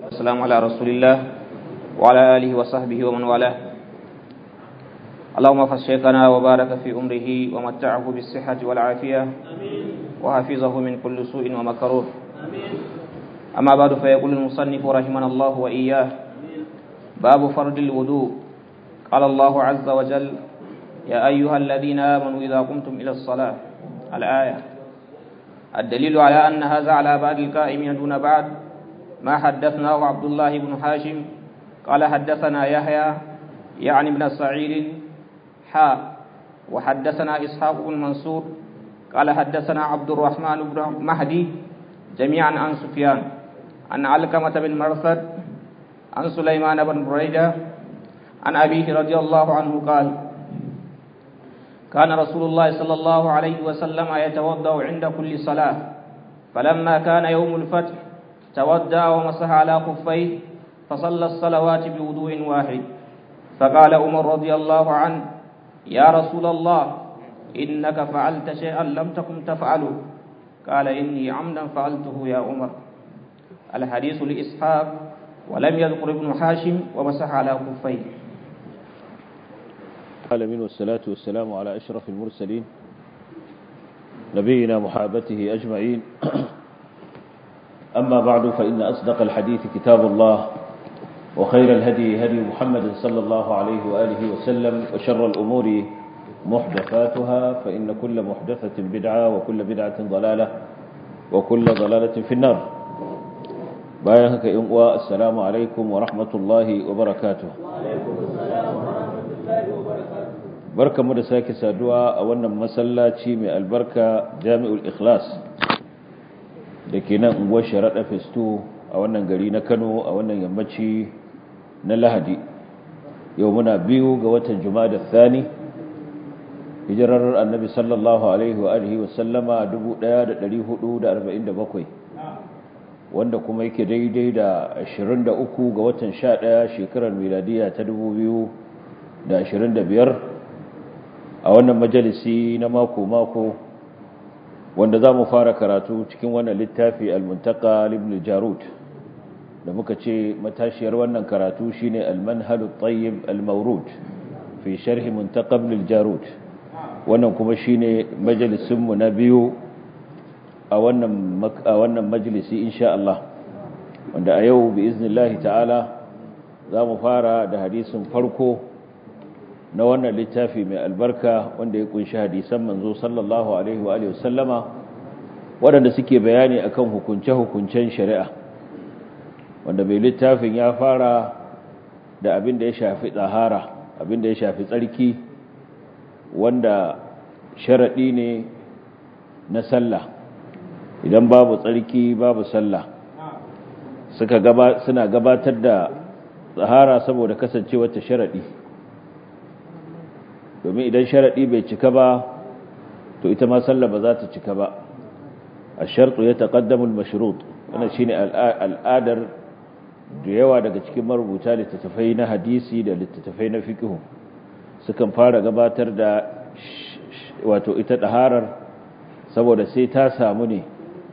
والسلام على رسول الله وعلى آله وصحبه ومن والاه اللهم احفظ شيخنا وبارك في أمره ومتعه بالصحة والعافية وحفظه من كل سوء ومكروه أما بعد فيقول المصنف رحمنا الله وإياه باب فرض الوضوء قال الله عز وجل يا أيها الذين آمنوا إذا قمتم إلى الصلاة الآية الدليل على أن هذا على بعض القائمين دون بعد ما حدثناه عبد الله بن حاشم قال حدثنا يحيى يعني بن سعيد حاء وحدثنا إسحاق بن منصور قال حدثنا عبد الرحمن بن مهدي جميعا عن سفيان عن علقمة بن مرثد عن سليمان بن بريدة عن أبيه رضي الله عنه قال كان رسول الله صلى الله عليه وسلم يتوضأ عند كل صلاة فلما كان يوم الفتح تودع ومسح على خفيه فصلى الصلوات بوضوء واحد فقال عمر رضي الله عنه يا رسول الله إنك فعلت شيئا لم تكن تفعله قال إني عمدا فعلته يا عمر الحديث لإسحاق ولم يذكر ابن حاشم ومسح على خفيه العالمين والصلاة والسلام على أشرف المرسلين نبينا محابته أجمعين أما بعد فإن أصدق الحديث كتاب الله وخير الهدي هدي محمد صلى الله عليه وآله وسلم وشر الأمور محدثاتها فإن كل محدثة بدعة وكل بدعة ضلالة وكل ضلالة في النار بايهك إنقوى السلام عليكم ورحمة الله وبركاته وعليكم السلام ورحمة الله وبركاته بركة مدساك سادوا أولا مسلاتي من البركة جامع الإخلاص لكينا نقوى شرط فستو أولا قرينا كانوا أولا يمتشي نلهدي يومنا بيو قوة الجماد الثاني hijirar annabi sallallahu alaihi wa alihi wa sallama 1447 wanda kuma yake daidai da 23 ga watan 11 shekarar miladiya ta 2025 a wannan majalisi na mako-mako wanda za mu fara karatu cikin wannan littafi al-muntaka ibn jarud da muka ce matashiyar wannan karatu shine al-manhalu tayyib al-mawrud fi sharhi muntaka ibn jarud wannan kuma shine majalisinmu na biyu a wannan a wannan majalisi insha Allah wanda a yau bi iznillahi ta'ala za mu fara da hadisin farko na wannan littafi mai albarka wanda ya kunshi hadisan manzo sallallahu alaihi wa alihi wasallama waɗanda suke bayani akan hukunce-hukuncen shari'a wanda mai littafin ya fara da abin da ya shafi tsahara abin da ya shafi tsarki wanda sharaɗi ne na sallah idan babu tsarki babu sallah suka gaba suna gabatar da tsahara saboda kasancewar ta sharaɗi domin idan sharaɗi bai cika ba to ita ma sallah ba za ta cika ba الشرط يتقدم المشروط wannan shine al'adar da yawa daga cikin marubuta littattafai na hadisi da littattafai na fiqh sukan fara gabatar da wato ita ɗaharar saboda sai ta samu ne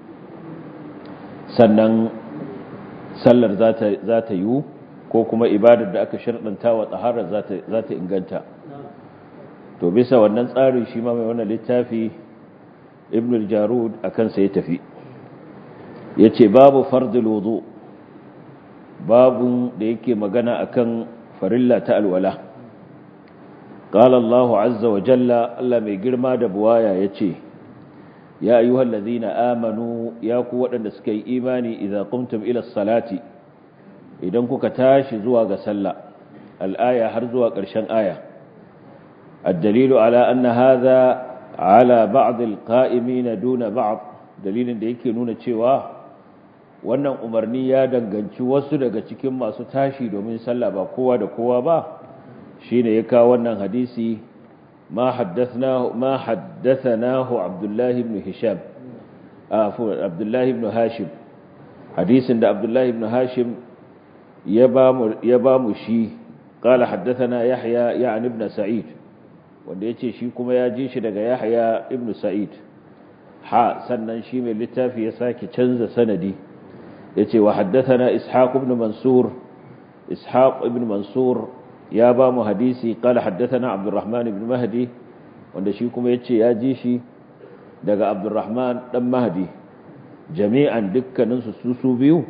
sannan sallar za ta yiwu ko kuma ibadar da aka sharɗanta wa ɗaharar za ta inganta to bisa wannan tsarin shi ma mai wannan littafi ibn al-jarud a kansa ya tafi ya ce babu fardil wudu babu da yake magana akan farilla ta alwala قال الله عز وجل الله mai girma da buwaya yace ya ayyuhal ladhina amanu ya ku wadanda suka yi imani idza qumtum ila salati idan kuka tashi zuwa ga sallah al-aya har zuwa ƙarshen aya ad-dalilu ala anna hadha ala ba'd al-qa'imin duna ba'd dalilin da yake nuna cewa wannan umarni ya danganci wasu daga cikin masu tashi domin sallah ba kowa da kowa ba shine ya kawo wannan hadisi ma haddathnahu ma haddathanahu Abdullah ibn Hisham afu Abdullah ibn Hashim hadisin da Abdullah ibn Hashim ya ba mu ya ba mu shi qala haddathana Yahya ya'ni ibn Sa'id wanda yace shi kuma ya ji shi daga Yahya ibn Sa'id ha sannan shi mai littafi ya sake canza sanadi yace wa haddathana ishaq ibn mansur ishaq ibn mansur ya ba mu hadisi qala haddathana abdurrahman ibn mahdi wanda shi kuma yace ya ji shi daga abdurrahman dan mahdi jami'an dukkanin su su biyu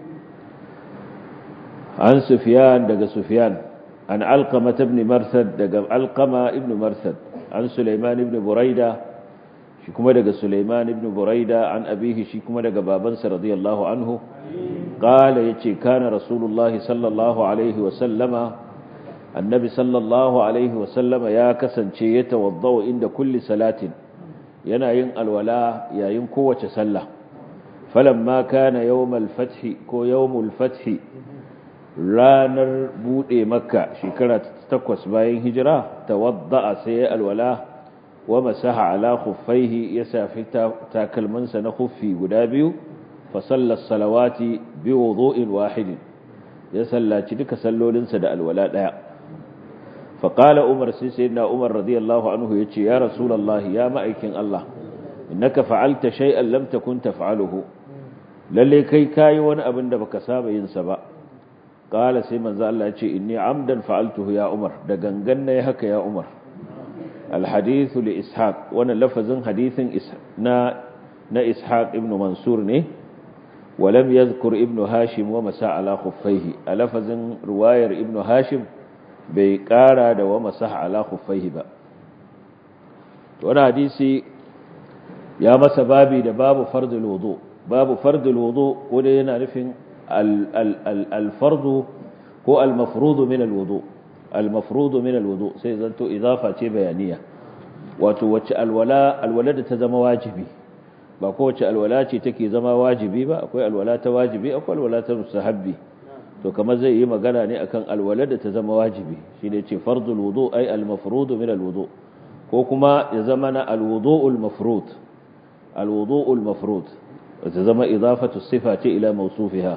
an sufyan daga sufyan an alqama ibn marsad daga alqama ibn marsad an sulaiman ibn buraida shi kuma daga sulaiman ibn buraida an abihi shi kuma daga babansa radiyallahu anhu قال يتي كان رسول الله صلى الله عليه وسلم النبي صلى الله عليه وسلم يا كسنce يتوضا عند كل صلاه yana yin alwala yayin kowace sallah falamma kana yawmal fath ko yawmul fath ranar bude makka shekara ta 8 bayan hijira tawadda sai alwala wa masaha ala khuffaihi ya safi takalmansa na khuffi guda biyu فصلى الصلوات بوضوء واحد يسلى تلك سلولنس دا الولاء لا فقال عمر سيدنا عمر رضي الله عنه يتي يا رسول الله يا مأيكين الله إنك فعلت شيئا لم تكن تفعله للي كي كاي وانا أبن دا بكساب ينسبا قال سيمن ذا الله يتي إني عمدا فعلته يا عمر دا غنغن يهك يا عمر الحديث لإسحاق وانا لفظ حديث نا نا إسحاق ابن منصور نه ولم يذكر ابن هاشم ومسا على خفيه ألفظ رواير ابن هاشم بيقارا دا ومسا على خفيه با وانا حديثي يا مسا بابي دا باب فرض الوضوء باب فرض الوضوء ودينا نفن الفرض هو المفروض من الوضوء المفروض من الوضوء سيزنتو إضافة بيانية وتوجه الولاء الولد تزم واجبي ba kowace alwala ce take zama wajibi ba akwai alwala ta wajibi akwai alwala ta mustahabbi to kamar zai yi magana ne akan alwala da ta zama wajibi shine ce fardul wudu ay al mafrud min al wudu ko kuma ya zama na al wudu al mafrud al wudu al mafrud ta zama idafatu sifati ila mawsufiha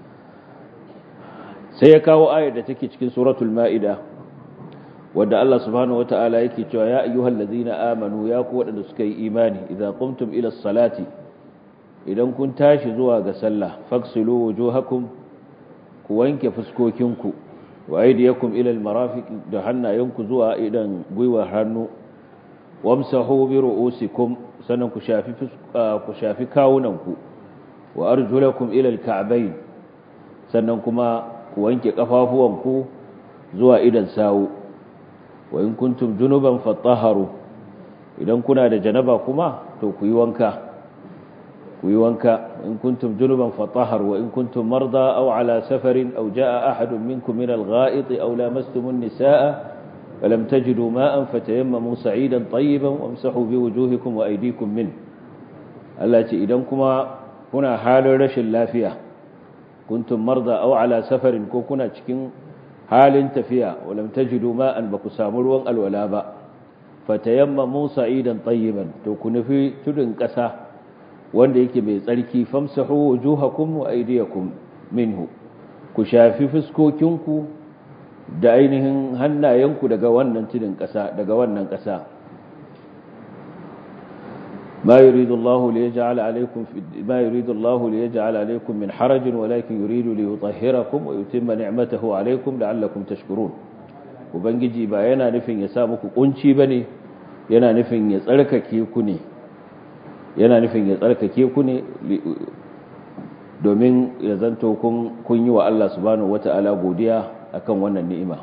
sai ya kawo ayar da take cikin suratul maida wanda Allah subhanahu wata'ala yake cewa ya ayyuhal ladzina amanu ya ku wadanda suka yi imani idza qumtum ila salati idan kun tashi zuwa ga sallah faksilu wujuhakum ku wanke fuskokinku wa aydiyakum ila almarafiq da hannayenku zuwa idan gwiwa hannu wamsahu bi ru'usikum sanan ku shafi ku shafi kawunanku wa arjulakum ila alka'bayn sannan kuma ku wanke kafafuwanku zuwa idan sawu wa in kuntum junuban fatahharu idan kuna da janaba kuma to ku yi wanka ku yi wanka in kuntum junuban fatahharu wa in kuntum marda aw ala safarin aw jaa ahadun minkum min al-gha'it aw lamastum an-nisaa falam tajidu ma'an fatayammamu sa'idan tayyiban wamsahu biwujuhikum wa aydikum min Allah ce idan kuma kuna halin rashin lafiya kuntum marda aw ala safarin ko kuna cikin halin tafiya walam tajidu ma'an baku samu ruwan alwala ba fatayammamu sa'idan tayyiban to ku nufi tudun ƙasa wanda yake mai tsarki famsahu wujuhakum wa aydiyakum minhu ku shafi fuskokinku da ainihin hannayenku daga wannan tudun ƙasa daga wannan ƙasa ما يريد الله ليجعل عليكم في ما يريد الله ليجعل عليكم من حرج ولكن يريد ليطهركم ويتم نعمته عليكم لعلكم تشكرون ubangiji ba yana nufin ya sa muku kunci bane yana nufin ya tsarkake ku ne yana nufin ya tsarkake ku ne domin ya zanto kun kun yi wa Allah subhanahu wataala godiya akan wannan ni'ima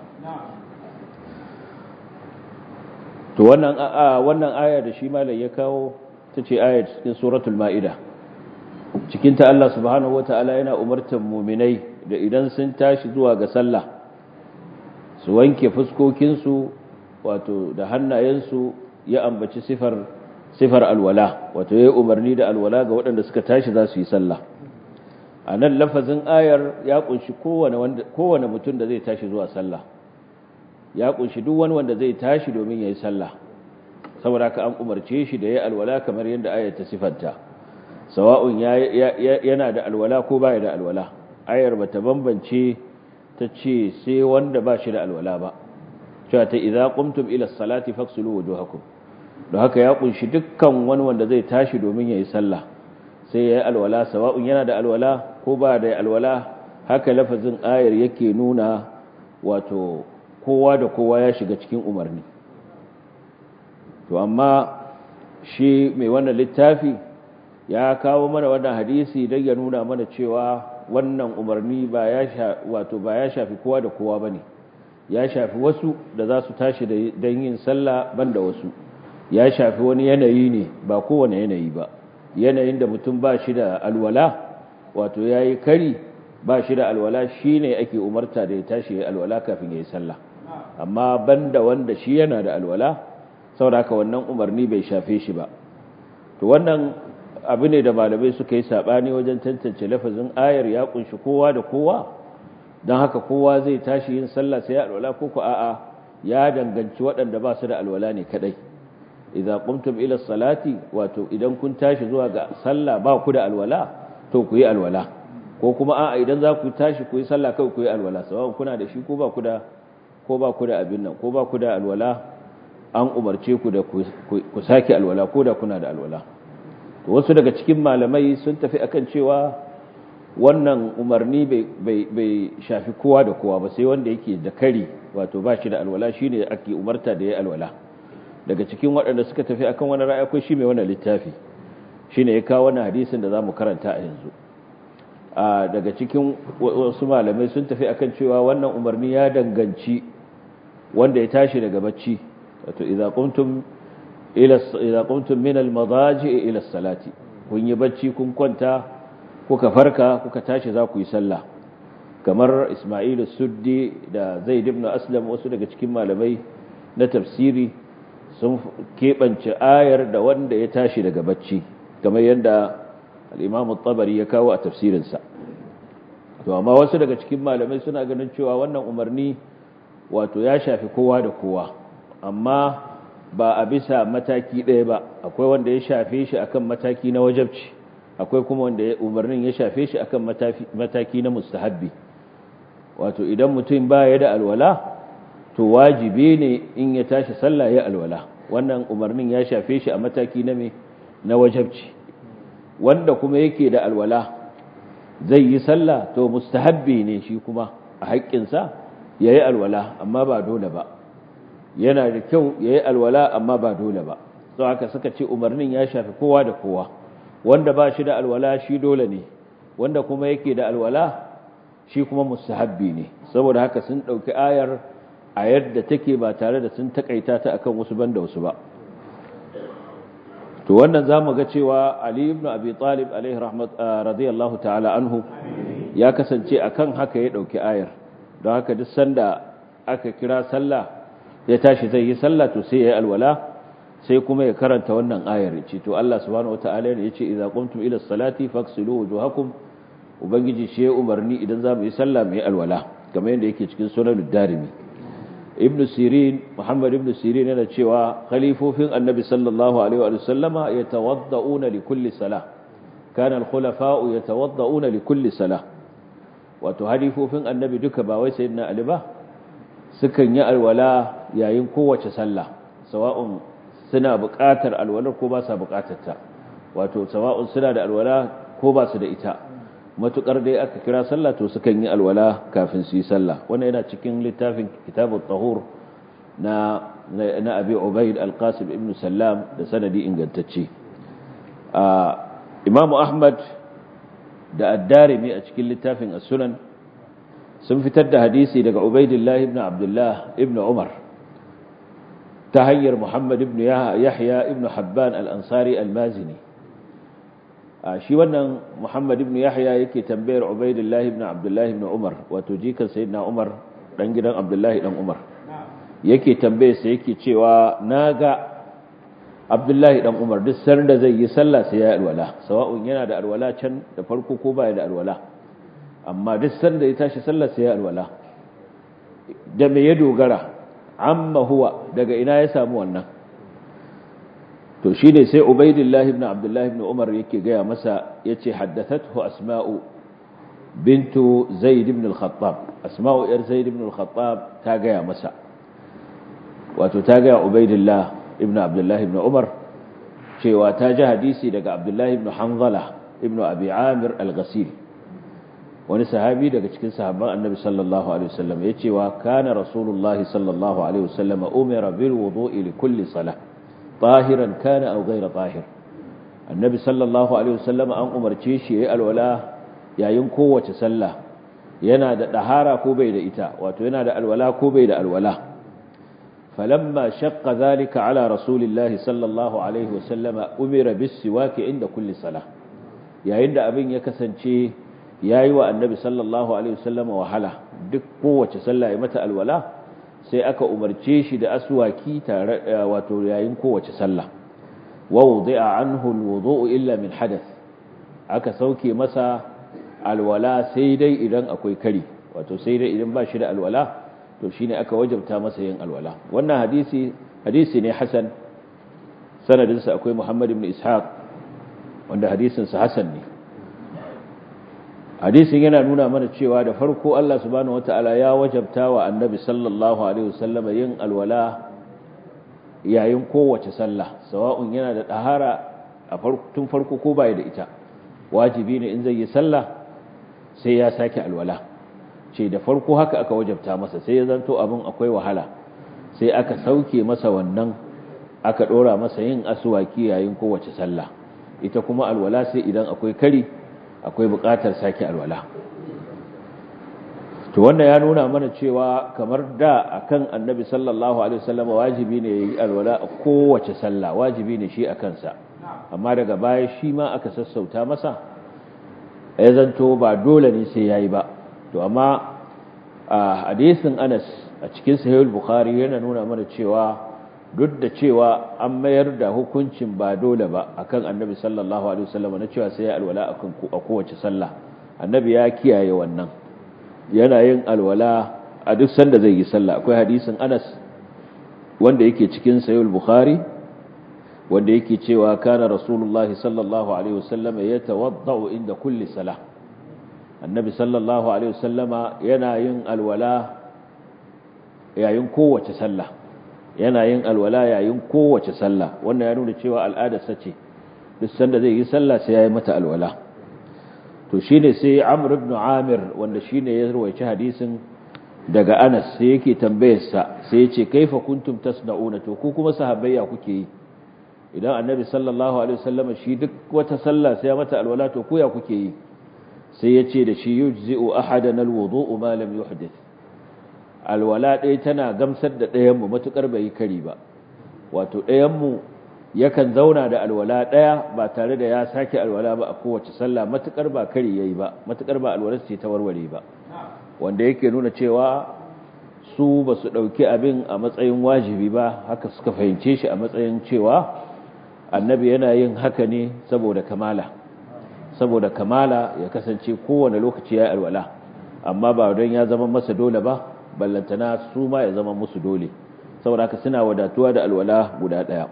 to wannan wannan aya da shi malai ya kawo ta ce ayat cikin suratul ma'ida cikinta Allah subhanahu wata'ala yana umartar muminai da idan sun tashi zuwa ga sallah su wanke fuskokinsu wato da hannayensu ya ambaci sifar sifar alwala wato ya yi umarni da alwala ga waɗanda suka tashi za su yi sallah a nan lafazin ayar ya kunshi kowane mutum da zai tashi zuwa sallah ya kunshi duk wani wanda zai tashi domin ya yi sallah saboda haka an umarce shi da ya alwala kamar yadda ayar ta sifanta sawa'un yana da alwala ko baya da alwala ayar bata bambance ta ce sai wanda ba shi da alwala ba cewa ta idza qumtum ila salati faghsilu wujuhakum don haka ya kunshi dukkan wani wanda zai tashi domin yayi sallah sai yayi alwala sawa'un yana da alwala ko ba da alwala haka lafazin ayar yake nuna wato kowa da kowa ya shiga cikin umarni to amma shi mai wannan littafi ya kawo mana wannan hadisi don ya nuna mana cewa wannan umarni ba ya wato ba ya shafi kowa da kowa bane ya shafi wasu da za su tashi don yin sallah banda wasu ya shafi wani yanayi ne ba kowane yanayi ba yanayin da mutum ba shi da alwala wato ya yi kari ba shi da alwala shi ne ake umarta da ya tashi ya alwala kafin ya yi sallah amma banda wanda shi yana da alwala saboda haka wannan umarni bai shafe shi ba to wannan abu ne da malamai suka yi sabani wajen tantance lafazin ayar ya kunshi kowa da kowa don haka kowa zai tashi yin sallah sai ya alwala ko ko a'a ya danganci waɗanda ba su da alwala ne kadai idza qumtum ila salati wato idan kun tashi zuwa ga sallah ba ku da alwala to ku yi alwala ko kuma a'a idan za ku tashi ku yi sallah kai ku yi alwala sawan kuna da shi ko ba ku da ko ba ku da abin nan ko ba ku da alwala an umarce ku da ku sake alwala ko da kuna da alwala to wasu daga cikin malamai sun tafi akan cewa wannan umarni bai shafi kowa da kowa ba sai wanda yake da kari wato ba shi da alwala shine ake umarta da ya alwala daga cikin waɗanda suka tafi akan wani ra'ayi akwai shi mai wannan littafi shine ya kawo wannan hadisin da zamu karanta a yanzu a daga cikin wasu malamai sun tafi akan cewa wannan umarni ya danganci wanda ya tashi daga bacci wato idza qumtum ila idza qumtum min al-madaji ila salati kun yi bacci kun kwanta kuka farka kuka tashi za ku yi sallah kamar Isma'il suddi da Zaid ibn Aslam wasu daga cikin malamai na tafsiri sun keɓance ayar da wanda ya tashi daga bacci kamar yadda al-Imam tabari ya kawo a tafsirinsa to amma wasu daga cikin malamai suna ganin cewa wannan umarni wato ya shafi kowa da kowa amma ba a bisa mataki ɗaya ba akwai wanda ya shafe shi akan mataki na wajabci akwai kuma wanda umarnin ya shafe shi akan mataki na mustahabbi wato idan mutum baya da alwala to wajibi ne in ya tashi sallah ya alwala wannan umarnin ya shafe shi a mataki na me na wajabci wanda kuma yake da alwala zai yi sallah to mustahabbi ne shi kuma a haƙƙinsa ya yi alwala amma ba dole ba yana da kyau ya yi alwala amma ba dole ba sau haka suka ce umarnin ya shafi kowa da kowa wanda ba shi da alwala shi dole ne wanda kuma yake da alwala shi kuma mustahabbi ne saboda haka sun ɗauki ayar a yadda take ba tare da sun takaita ta akan wasu banda wasu ba to wannan zamu ga cewa Ali ibn Abi Talib alaihi rahmat radiyallahu ta'ala anhu ya kasance akan haka ya dauki ayar don haka duk sanda aka kira sallah ya tashi zai yi sallah to sai ya yi alwala sai kuma ya karanta wannan ayar ce to Allah subhanahu wataala ya ce idza qumtum ila salati faghsilu wujuhakum ubangiji shi ya umarni idan za mu yi sallah mu yi alwala kamar yadda yake cikin sunan darimi ibn sirin muhammad ibn sirin yana cewa khalifofin annabi sallallahu alaihi wa sallama yatawadda'una li kulli salah kana al-khulafa'u yatawadda'una li kulli salah wato halifofin annabi duka ba wai sayyidina ali ba sukan yi alwala yayin kowace sallah sawa'un suna buƙatar alwalar ko ba sa buƙatar ta wato sawa'un suna da alwala ko ba su da ita matukar dai aka kira sallah to sukan yi alwala kafin su yi sallah wannan yana cikin littafin kitabut tahur na na abi ubayd al-qasim ibn sallam da sanadi ingantacce a imamu ahmad da ad-darimi a cikin littafin as-sunan sun fitar da hadisi daga ubaydillah ibn abdullah ibn umar ta hanyar muhammad ibn yahya ibn habban al-ansari al-mazini shi wannan Muhammad ibn Yahya yake tambayar Ubaidillah ibn Abdullah ibn Umar wato jikan sayyidina Umar dan gidan Abdullah dan Umar yake tambaye sa yake cewa naga Abdullah dan Umar duk sanin da zai yi sallah sai ya alwala sawa'un yana da alwala can da farko ko baya da alwala amma duk sanin da ya tashi sallah sai ya alwala da me ya dogara amma huwa daga ina ya samu wannan to shi ne sai ubaidillah ibn abdullah ibn umar yake gaya masa ya ce haddathathu asma'u bintu zaid ibn al-khattab asma'u yar zaid ibn al-khattab ta gaya masa wato ta gaya ubaidillah ibn abdullah ibn umar cewa ta ji hadisi daga abdullah ibn hanzala ibn abi amir al-ghasil wani sahabi daga cikin sahabban annabi sallallahu alaihi wasallam ya ce wa kana rasulullahi sallallahu alaihi wasallam umira bil wudu'i li kulli salah tahiran kana aw ghayra tahir annabi sallallahu alaihi wasallam an umarce shi yayi alwala yayin kowace sallah yana da dahara ko bai da ita wato yana da alwala ko bai da alwala falamma shaqqa dhalika ala rasulillahi sallallahu alaihi wasallam umira bis siwaki inda kulli salah yayin da abin ya kasance yayi wa annabi sallallahu alaihi wasallam wahala duk kowace sallah ya mata alwala sai aka umarce shi da aswaki tare wato yayin kowace sallah wa wudi'a anhu alwudu'u illa min hadath aka sauke masa alwala sai dai idan akwai kari wato sai dai idan ba shi da alwala to shine aka wajabta masa yin alwala wannan hadisi hadisi ne hasan sanadinsa akwai Muhammad ibn Ishaq wanda hadisin sa hasan ne hadisin yana nuna mana cewa da farko Allah subhanahu wataala ya wajabta wa annabi sallallahu alaihi wasallam yin alwala yayin kowace sallah sawa'un yana da dahara a tun farko ko bai da ita wajibi ne in zai yi sallah sai ya sake alwala ce da farko haka aka wajabta masa sai ya zanto abin akwai wahala sai aka sauke masa wannan aka dora masa yin aswaki yayin kowace sallah ita kuma alwala sai idan akwai kari akwai buƙatar sake alwala to wannan ya nuna mana cewa kamar da akan annabi sallallahu alaihi wasallam wajibi ne yayi alwala a kowace sallah wajibi ne shi akan sa amma daga baya shi ma aka sassauta masa ya zanto ba dole ne sai yayi ba to amma a hadisin Anas a cikin sahih bukhari yana nuna mana cewa duk da cewa an mayar da hukuncin ba dole ba akan annabi sallallahu alaihi wasallam na cewa sai ya alwala akan a kowace sallah annabi ya kiyaye wannan yana yin alwala a duk sanda zai yi sallah akwai hadisin Anas wanda yake cikin sahih bukhari wanda yake cewa kana rasulullahi sallallahu alaihi wasallam yatawaddau inda kulli salah annabi sallallahu alaihi wasallama yana yin alwala yayin kowace sallah yana yin alwala yayin kowace sallah wannan ya nuna cewa al'adarsa ce duk sanda zai yi sallah sai ya yi mata alwala to shine sai Amr ibn Amir wanda shine ya rawaici hadisin daga Anas sai yake tambayar sa sai yace kaifa kuntum tasna'una to ku kuma sahabbai ya kuke yi idan annabi sallallahu alaihi wasallam shi duk wata sallah sai ya mata alwala to ku ya kuke yi sai yace da shi yujzi'u ahadana alwudu'u ma lam yuhdith alwala ɗaya tana gamsar da ɗayanmu matuƙar bai yi kari ba wato ɗayanmu yakan zauna da alwala ɗaya ba tare da ya sake alwala ba a kowace sallah matuƙar ba kari ya yi ba matuƙar ba alwalar ce ta warware ba wanda yake nuna cewa su ba su ɗauki abin a matsayin wajibi ba haka suka fahimce shi a matsayin cewa annabi yana yin haka ne saboda kamala saboda kamala ya kasance kowane lokaci ya yi alwala amma ba don ya zama masa dole ba ballantana su ma ya zama musu dole saboda haka suna wadatuwa da alwala guda ɗaya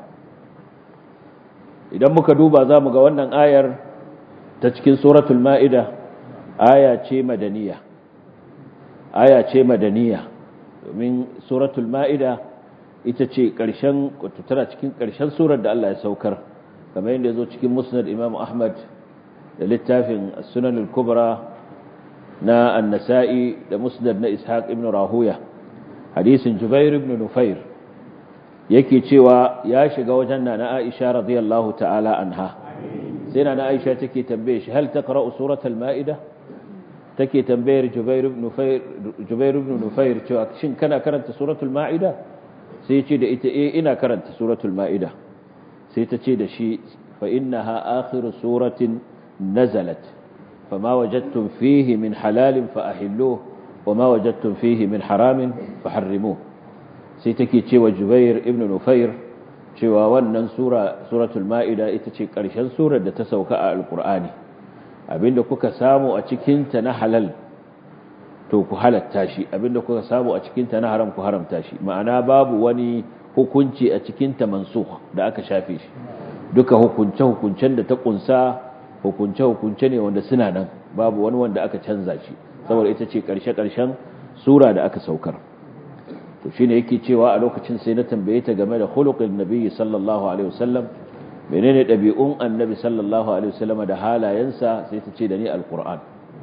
idan muka duba za mu ga wannan ayar ta cikin suratul ma'ida aya ce madaniya aya ce madaniya domin suratul ma'ida ita ce ƙarshen tana cikin ƙarshen surar da Allah ya saukar kamar yadda ya zo cikin musnad imam ahmad da littafin sunan al-kubra na annasa'i da musnad na ishaq ibn rahuya hadisin jubair ibn nufair yake cewa ya shiga wajen na aisha radiyallahu ta'ala anha sai na aisha take tambaye shi hal taqra'u suratul ma'ida take tambayar jubair ibn nufair jubair ibn nufair cewa shin kana karanta suratul ma'ida sai ya ce da ita eh ina karanta suratul ma'ida sai ta ce da shi fa innaha akhiru suratin nazalat فما وجدتم فيه من حلال فأحلوه وما وجدتم فيه من حرام فحرموه سيتكي تشوى جبير ابن نفير cewa wannan sura suratul ma'ida ita ce ƙarshen surar da ta sauka a alƙur'ani abinda kuka samu a cikinta na halal to ku halatta shi abinda kuka samu a cikinta na haram ku haramta shi ma'ana babu wani hukunci a cikinta mansukh da aka shafe shi duka hukunce hukuncen da ta kunsa hukunce hukunce ne wanda suna nan babu wani wanda aka canza shi saboda ita ce ƙarshe ƙarshen sura da aka saukar to shine yake cewa a lokacin sai na tambaye ta game da khuluqin nabiyyi sallallahu alaihi wasallam menene dabi'un annabi sallallahu alaihi wasallam da halayensa sai ta ce da ni alquran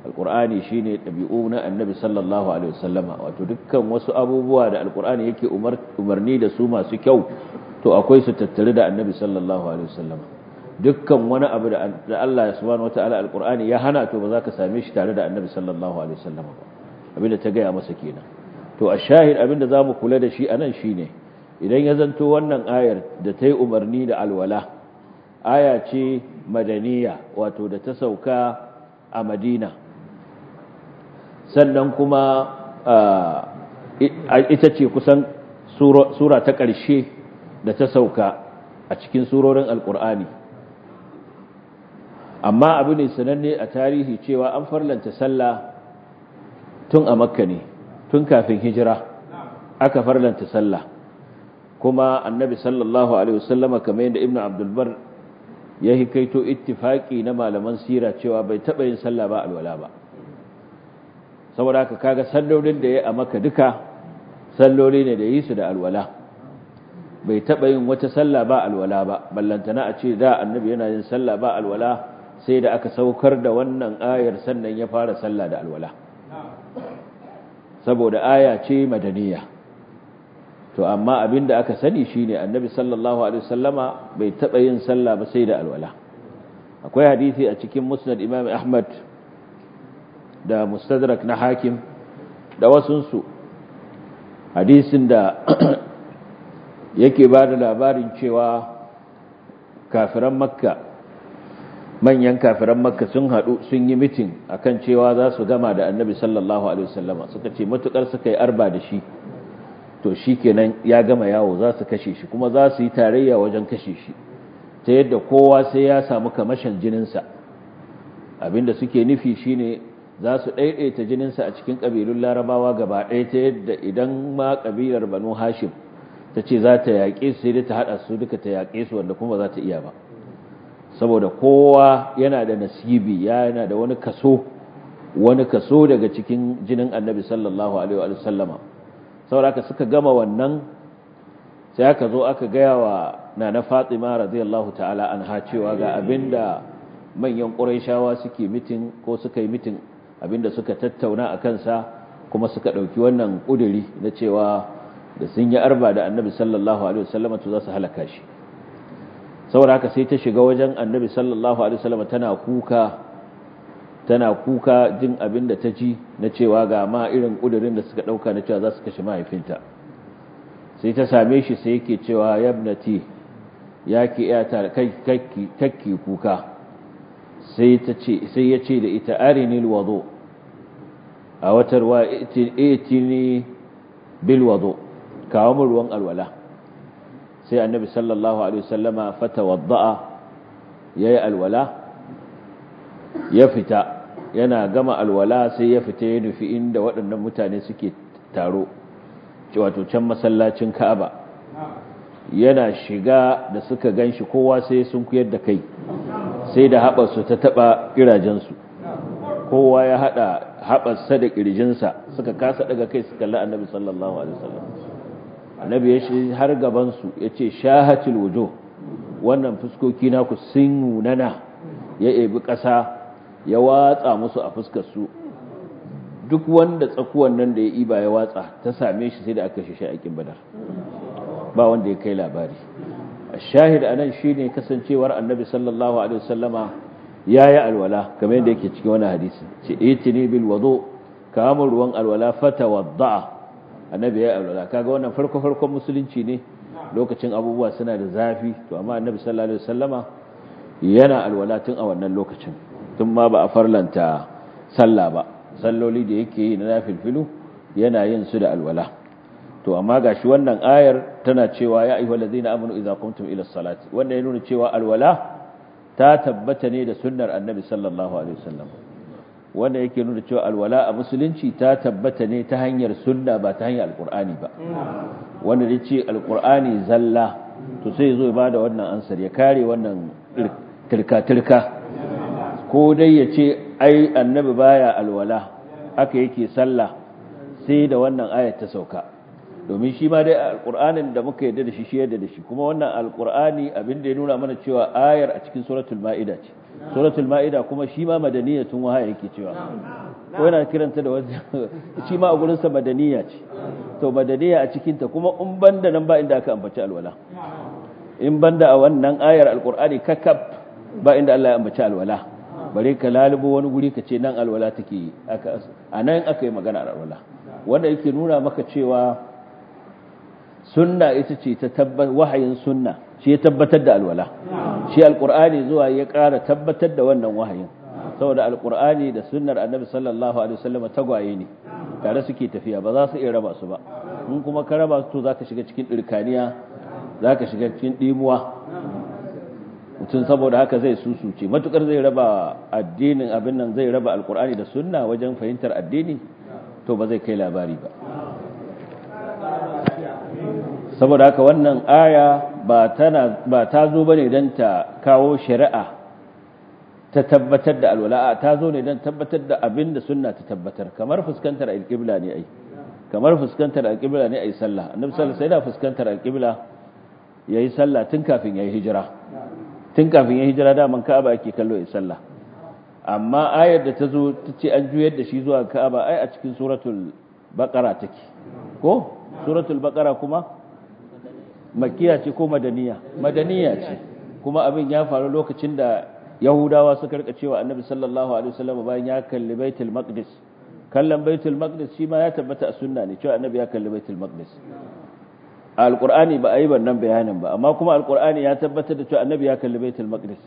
alqur'ani shine dabi'u na annabi sallallahu alaihi wasallama wato dukkan wasu abubuwa da alqur'ani yake umarni da su masu kyau to akwai su tattare da annabi sallallahu alaihi wasallama dukkan wani abu da Allah subhanahu wataala alqur'ani ya hana to ba za ka same shi tare da annabi sallallahu alaihi wasallama ba abinda ta gaya masa kenan to a shahid abinda zamu kula da shi anan shine idan ya zanto wannan ayar da ta yi umarni da alwala aya ce madaniya wato da ta sauka a madina sannan kuma ita ce kusan sura ta ƙarshe da ta sauka a cikin surorin alƙur'ani amma abu ne sananne a tarihi cewa an farlanta sallah tun a makka ne tun kafin hijira aka farlanta sallah kuma annabi sallallahu alaihi wasallama kamar yadda ibnu abdulbar ya hikaito ittifaki na malaman sira cewa bai taba yin sallah ba alwala ba saboda haka kaga sallolin da ya a maka duka salloli ne da yi su da alwala bai taba yin wata sallah ba alwala ba ballantana a ce da annabi yana yin sallah ba alwala sai da aka saukar da wannan ayar sannan ya fara sallah da alwala saboda aya ce madaniya to amma abinda aka sani shine annabi sallallahu alaihi wasallama bai taba yin sallah ba sai da alwala akwai hadisi a cikin musnad imam ahmad da mustadrak na hakim da wasunsu hadisin da yake ba da labarin cewa kafiran makka manyan kafiran makka sun haɗu sun yi mitin akan cewa za su gama da annabi sallallahu alaihi wasallama suka ce matukar suka yi arba da shi to shi kenan ya gama yawo za su kashe shi kuma za su yi tarayya wajen kashe shi ta yadda kowa sai ya samu kamashin jininsa abinda suke nufi shine za su ɗaiɗaita jininsa a cikin ƙabilun larabawa gaba ɗaya ta yadda idan ma ƙabilar banu hashim ta ce za ta yaƙe su sai dai ta haɗa su duka ta yaƙe su wanda kuma za ta iya ba saboda kowa yana da nasibi yana da wani kaso wani kaso daga cikin jinin annabi sallallahu alaihi wa sallama saboda haka suka gama wannan sai aka zo aka gaya wa nana fatima radiyallahu ta'ala anha cewa ga abinda manyan ƙurayshawa suke mitin ko suka yi mitin abinda suka tattauna a kansa kuma suka ɗauki wannan ƙuduri na cewa da sun yi arba da annabi sallallahu alaihi wasallam to za su halaka shi saboda haka sai ta shiga wajen annabi sallallahu alaihi wasallam tana kuka tana kuka jin abin da ta ji na cewa ga ma irin ƙudurin da suka ɗauka na cewa za su kashe mahaifinta sai ta same shi sai yake cewa yabnati ya ki iyata kakki kuka sai ya ce da ita arinil wazo a watar wa itini bil wazo kawo mu ruwan alwala sai annabi sallallahu alaihi wasallama fata wadda'a ya yi alwala ya fita yana gama alwala sai ya fita ya nufi inda waɗannan mutane suke taro wato can masallacin ka'aba yana shiga da suka gan shi kowa sai sun kuyar da kai sai da haɓarsu ta taɓa ƙirajensu kowa ya haɗa haɓarsa da ƙirjinsa suka kasa daga kai su kalli annabi sallallahu alaihi wasallam annabi ya shi har gabansu ya ce shahatul wujo wannan fuskoki naku sun nunana ya ebi ƙasa ya watsa musu a fuskarsu duk wanda tsakuwan nan da ya iba ya watsa ta same shi sai da aka shi a badar ba wanda ya kai labari shahid anan shine kasancewar annabi sallallahu alaihi wasallama yayi alwala kamar yadda yake cikin wani hadisi ce itini bil wudu kamar ruwan alwala fatawadda annabi yayi alwala kaga wannan farko farkon musulunci ne lokacin abubuwa suna da zafi to amma annabi sallallahu alaihi wasallama yana alwala tun a wannan lokacin tun ma ba a farlanta sallah ba salloli da yake yi na nafilfilu yana yin su da alwala to amma gashi wannan ayar tana cewa ya ayyuhal ladzina amanu idza qumtum ila salati wanda ya nuna cewa alwala ta tabbata ne da sunnar annabi sallallahu alaihi wasallam wanda yake nuna cewa alwala a musulunci ta tabbata ne ta hanyar sunna ba ta hanyar alqur'ani ba wanda ya ce alqur'ani zalla to sai zo ba da wannan ansar ya kare wannan tirka tirka ko dai ya ce ai annabi baya alwala haka yake sallah sai da wannan ayat ta sauka domin shi ma dai alqur'anin da muka yadda da shi shi yadda da shi kuma wannan alqur'ani abin da ya nuna mana cewa ayar a cikin suratul ma'ida ce suratul ma'ida kuma shi ma madaniyatun wahaya yake cewa ko yana kiranta da wani shi ma a gurin sa madaniya ce to madaniya a cikin ta kuma in banda nan ba inda aka ambaci alwala in banda a wannan ayar alqur'ani kakab ba inda Allah ya ambaci alwala bare ka lalubo wani guri ka ce nan alwala take aka a nan aka yi magana alwala wanda yake nuna maka cewa sunna ita ce ta tabbatar wahayin sunna shi ya tabbatar da alwala shi alqur'ani zuwa ya ƙara tabbatar da wannan wahayin saboda alqur'ani da sunnar annabi sallallahu alaihi wasallam tagwaye ne tare suke tafiya ba za su iya raba su ba in kuma ka raba su to zaka shiga cikin dirkaniya zaka shiga cikin dimuwa mutum saboda haka zai susuce matukar zai raba addinin abin nan zai raba alqur'ani da sunna wajen fahimtar addini to ba zai kai labari ba saboda haka wannan aya ba tana ba ta zo bane dan ta kawo shari'a ta tabbatar da alwala ta zo ne dan tabbatar da abin da sunna ta tabbatar kamar fuskantar alqibla ne ai kamar fuskantar alqibla ne ai sallah annabi sallallahu alaihi wasallam fuskantar alqibla yayi sallah tun kafin yayi hijira tun kafin yayi hijira da man ka'aba ake kallo yayi sallah amma ayar da ta zo ta ce an juyar da shi zuwa ka'aba ai a cikin suratul baqara take ko suratul baqara kuma makiya ce ko madaniya madaniya ce kuma abin ya faru lokacin da yahudawa suka rika cewa annabi sallallahu alaihi wasallam bayan ya kalli baitul maqdis kallon baitul maqdis shi ma ya tabbata a sunna ne cewa annabi ya kalli baitul maqdis alqur'ani ba a yi wannan bayanin ba amma kuma alqur'ani ya tabbatar da cewa annabi ya kalli baitul maqdis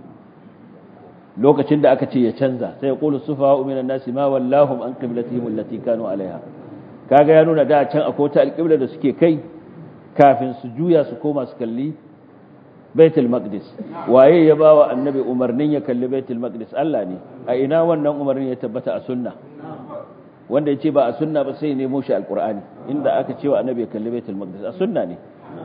lokacin da aka ce ya canza sai ya qulu sufaha minan nasi ma wallahum an qiblatihim allati kanu alaiha kaga ya nuna da can akwai ta alqibla da suke kai kafin su juya su koma su kalli baitul maqdis waye ya bawa annabi umarnin ya kalli baitul maqdis Allah ne a ina wannan umarnin ya tabbata a sunna wanda ya ce ba a sunna ba sai nemo shi alqur'ani inda aka ce wa annabi ya kalli baitul maqdis a sunna ne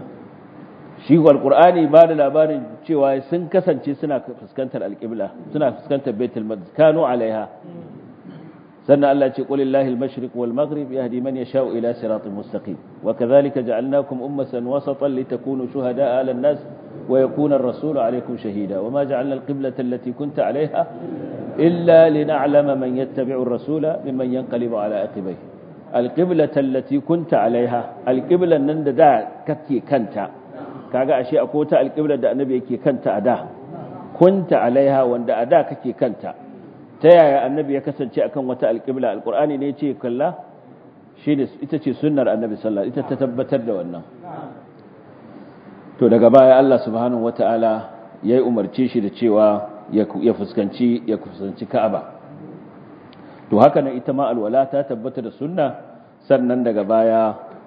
shi alqur'ani ba da labarin cewa sun kasance suna fuskantar alqibla suna fuskantar baitul maqdis kanu alaiha sannan Allah ce qulillahi al-mashriq wal maghrib yahdi man yasha'u ila siratin mustaqim wa kadhalika ja'alnakum ummatan wasatan litakunu shuhada'a 'ala an-nas wa yakuna ar-rasulu 'alaykum shahida wama ja'alna al-qiblata allati kunta 'alayha illa lina'lama man yattabi'u ar-rasula mimman yanqalibu 'ala aqibayhi al-qiblata allati kunta 'alayha al-qiblan nan da da kake kanta kaga ashe akwai ta al-qibla da annabi yake kanta a da kunta 'alayha wanda a da kake kanta ta yaya annabi ya kasance akan wata alƙibla alƙur'ani ne ce kalla shi ne ita ce sunnar annabi sallallahu ita ta tabbatar da wannan to daga baya Allah subhanahu wata'ala ya yi umarce shi da cewa ya fuskanci ya fuskanci Ka'aba to haka nan ita ma alwala ta tabbata da sunna sannan daga baya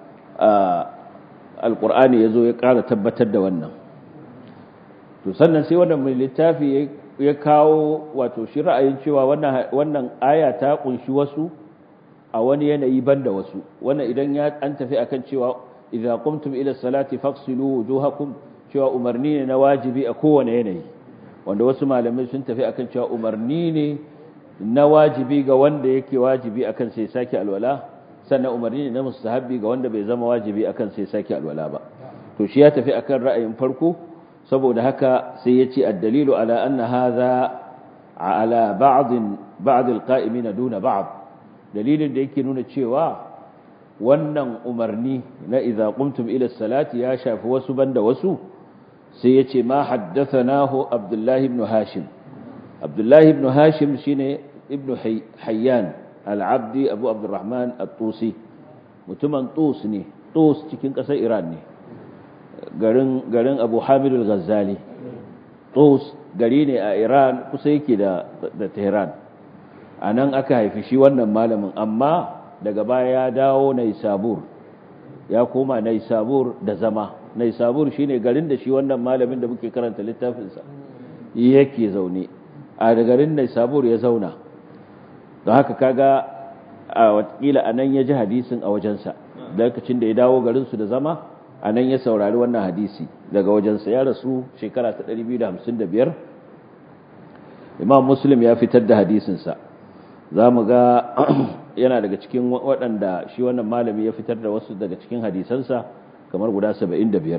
alƙur'ani ya zo ya ƙara tabbatar da wannan to sannan sai wannan mai littafi ya kawo wato shi ra'ayin cewa wannan aya ta kunshi wasu a wani yanayi banda wasu wannan idan ya an tafi akan cewa idza qumtum ila salati faghsilu wujuhakum cewa umarni ne na wajibi a kowane yanayi wanda wasu malamai sun tafi akan cewa umarni ne na wajibi ga wanda yake wajibi akan sai sake alwala sannan umarni ne na mustahabbi ga wanda bai zama wajibi akan sai sake alwala ba to shi ya tafi akan ra'ayin farko saboda haka sai ya ce addalilu ala anna hadha ala ba'd ba'd alqa'imin duna ba'd dalilin da yake nuna cewa wannan umarni na idza qumtum ila salati ya shafi wasu banda wasu sai ya ce ma haddathanahu abdullah ibn hashim abdullah ibn hashim shine ibn hayyan al-abdi abu abdurrahman at-tusi mutumin tus ne tus cikin kasar iran ne garin garin Abu Hamid al-Ghazali Tus gari ne a Iran kusa yake da da Tehran anan aka haifi shi wannan malamin amma daga baya ya dawo Naisabur ya koma Naisabur da zama Naisabur shine garin da shi wannan malamin da muke karanta littafin sa yake zaune a garin Naisabur ya zauna don haka kaga a watakila anan ya ji hadisin a wajensa lokacin da ya dawo garin su da zama a nan ya saurari wannan hadisi daga wajensa ya rasu shekara ta 255 imam muslim ya fitar da hadisinsa za mu ga yana daga cikin waɗanda shi wannan malami ya fitar da wasu daga cikin hadisansa kamar guda 75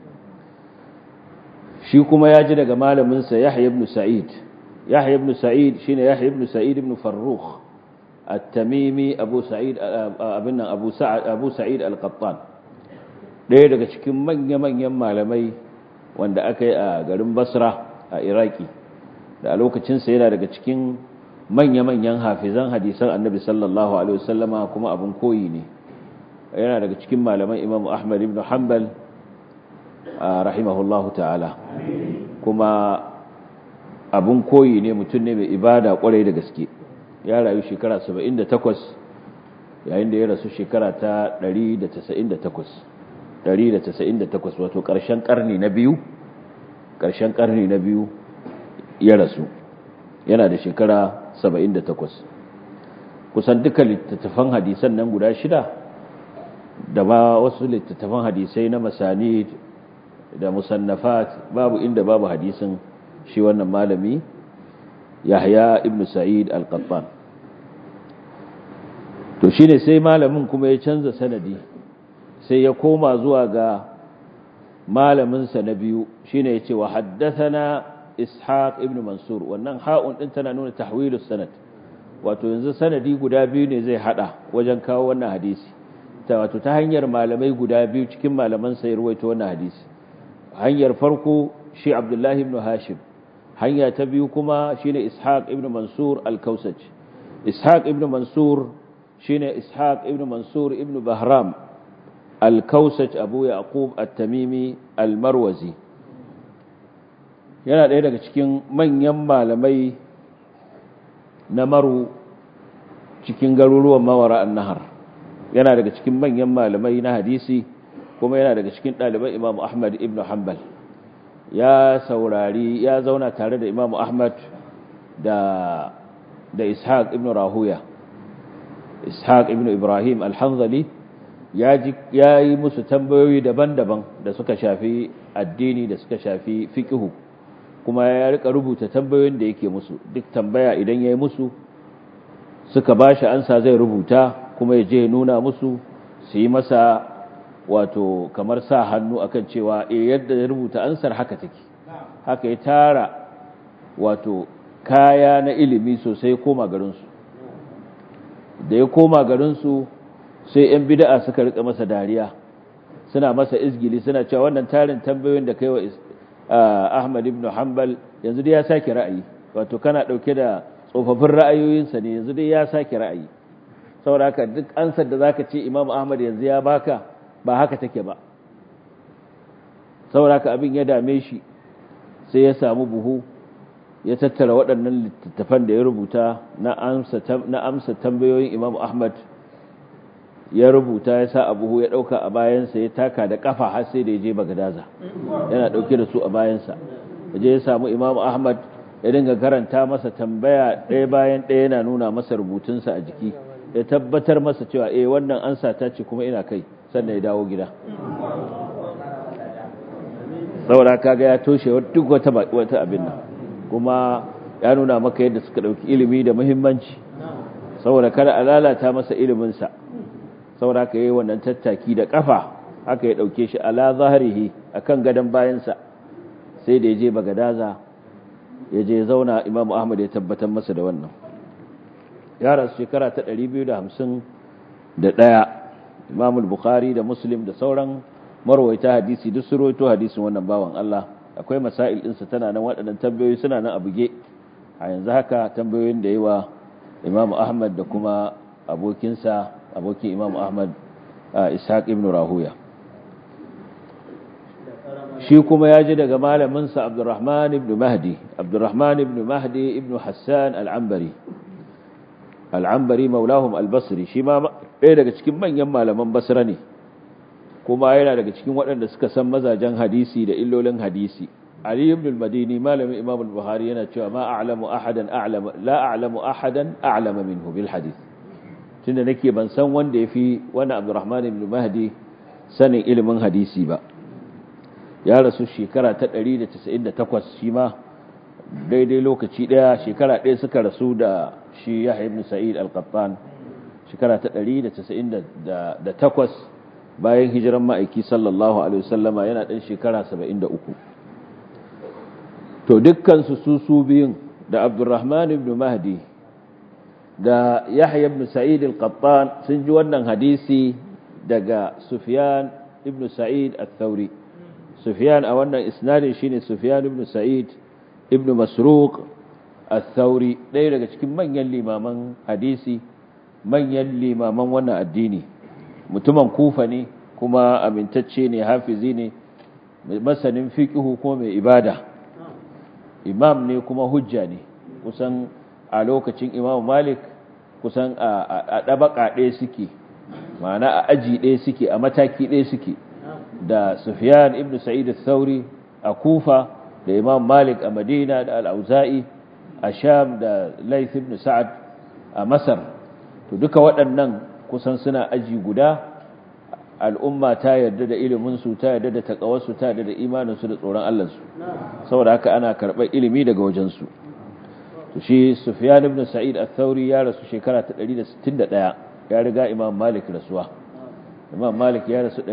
shi kuma ya ji daga malaminsa Yahya ibn Sa'id Yahya ibn Sa'id shine Yahya ibn Sa'id ibn Farrukh at-Tamimi Abu Sa'id abin nan Abu Sa'id Abu Sa'id al-Qattan ɗaya daga cikin manya-manyan malamai wanda aka yi a garin Basra a Iraki da a lokacinsa yana daga cikin manya-manyan hafizan hadisan Annabi sallallahu alaihi wasallama kuma abin koyi ne yana daga cikin malaman Imam Ahmad ibn Hanbal rahimahullahu ta'ala kuma abun koyi ne mutum ne mai ibada kwarai da gaske ya rayu shekara 78 yayin da ya rasu shekara ta 198 198 wato ƙarshen ƙarni na biyu ƙarshen ƙarni na biyu ya rasu yana da shekara 78 kusan duka littattafan hadisan nan guda shida da ba wasu littattafan hadisai na masani da musannafat babu inda babu hadisin shi wannan malami Yahya ibn Sa'id al-Qattan to shine sai malamin kuma ya canza sanadi sai ya koma zuwa ga malamin sa na biyu shine yace wa haddathana Ishaq ibn Mansur wannan ha'un din tana nuna tahwilus sanad wato yanzu sanadi guda biyu ne zai hada wajen kawo wannan hadisi ta wato ta hanyar malamai guda biyu cikin malaman sai ruwaito wannan hadisi hanyar farko shi Abdullahi ibn Hashim hanya ta biyu kuma shine Ishaq ibn Mansur al-Kausaj Ishaq ibn Mansur shine Ishaq ibn Mansur ibn Bahram al-Kausaj Abu Yaqub at-Tamimi al-Marwazi yana ɗaya daga cikin manyan malamai na maru cikin garuruwan mawara an-nahar yana daga cikin manyan malamai na hadisi kuma yana daga cikin ɗaliban Imam Ahmad ibn Hanbal ya saurari ya zauna tare da Imam Ahmad da da Ishaq ibn Rahuya Ishaq ibn Ibrahim al-Hanzali ya ji ya yi musu tambayoyi daban-daban da suka shafi addini da suka shafi fiqhu kuma ya rika rubuta tambayoyin da yake musu duk tambaya idan yayi musu suka bashi ansa zai rubuta kuma ya je nuna musu su yi masa wato kamar sa hannu akan cewa eh yadda ya rubuta ansar haka take haka ya tara wato kaya na ilimi sosai koma garinsu da ya koma garinsu sai 'yan bida'a suka rika masa dariya suna masa izgili suna cewa wannan tarin tambayoyin da kai wa Ahmad ibn Hanbal yanzu dai ya sake ra'ayi wato kana dauke da tsofaffin ra'ayoyinsa ne yanzu dai ya sake ra'ayi saboda haka duk ansar da zaka ce Imam Ahmad yanzu ya baka ba haka take ba sauraka abin ya dame shi sai ya samu buhu ya tattara waɗannan littattafan da ya rubuta na amsa tambayoyin imam ahmad ya rubuta ya sa a buhu ya ɗauka a bayansa ya taka da ƙafa har sai da ya je bagadaza yana ɗauke da su a bayansa ya je ya samu imam ahmad ya dinga karanta masa tambaya ɗaya bayan ɗaya yana nuna masa rubutunsa a jiki ya tabbatar masa cewa eh wannan ansa ta ce kuma ina kai sannan ya dawo gida saboda kaga ya toshe duk wata wata abin nan kuma ya nuna maka yadda suka dauki ilimi da muhimmanci saboda kada a lalata masa ilimin sa saboda haka yayi wannan tattaki da kafa haka ya dauke shi ala zahrihi akan gadan bayan sa sai da yaje bagadaza yaje zauna Imam Ahmad ya tabbatar masa da wannan ya rasu shekara ta 250 da daya Imam al-Bukhari da Muslim da sauran marwaita hadisi duk su rawaito hadisin wannan bawan Allah akwai masail ɗinsa tana nan waɗannan tambayoyi suna nan a buge a yanzu haka tambayoyin da yawa Imam Ahmad da kuma abokinsa abokin Imam Ahmad Ishaq ibn Rahuya shi kuma ya ji daga malaminsa Abdurrahman ibn Mahdi Abdurrahman ibn Mahdi ibn Hassan al-Ambari al-Ambari maulahum al-Basri shi ma ɗaya daga cikin manyan malaman Basra ne kuma yana daga cikin waɗanda suka san mazajen hadisi da illolin hadisi Ali ibn al-Madini malamin Imam al-Bukhari yana cewa ma a'lamu ahadan a'lama la a'lamu ahadan a'lama minhu bil hadith tunda nake ban san wanda yafi wani Abdurrahman ibn Mahdi sanin ilimin hadisi ba ya rasu shekara ta 198 shi ma daidai lokaci daya shekara ɗaya suka rasu da shi Yahya ibn Sa'id al-Qattan shekara ta 198 bayan hijiran ma'aiki sallallahu alaihi wasallama yana ɗan shekara 73 to dukkansu su su biyun da abdurrahman ibn mahdi da yahya ibn sa'id al-qattan sun ji wannan hadisi daga sufyan ibn sa'id al-thawri sufyan a wannan isnadin shine sufyan ibn sa'id ibn masruq al-thawri ɗaya daga cikin manyan limaman hadisi manyan limaman wannan addini mutumin kufa ne kuma amintacce ne hafizi ne masanin fiqhu kuma mai ibada imam ne kuma hujja ne kusan a lokacin imam malik kusan a ɗabaƙa ɗaya suke ma'ana a aji ɗaya suke a mataki ɗaya suke da sufyan ibn sa'id al-thawri a kufa da imam malik a madina da al-auza'i a sham da laith ibn sa'ad a masar to duka waɗannan kusan suna aji guda al'umma ta yarda da iliminsu ta yarda da takawarsu ta yarda da imaninsu da tsoron Allahnsu saboda haka ana karɓar ilimi daga wajensu to shi Sufyan ibn Sa'id al-Thawri ya rasu shekara ta 161 ya riga Imam Malik rasuwa Imam Malik ya rasu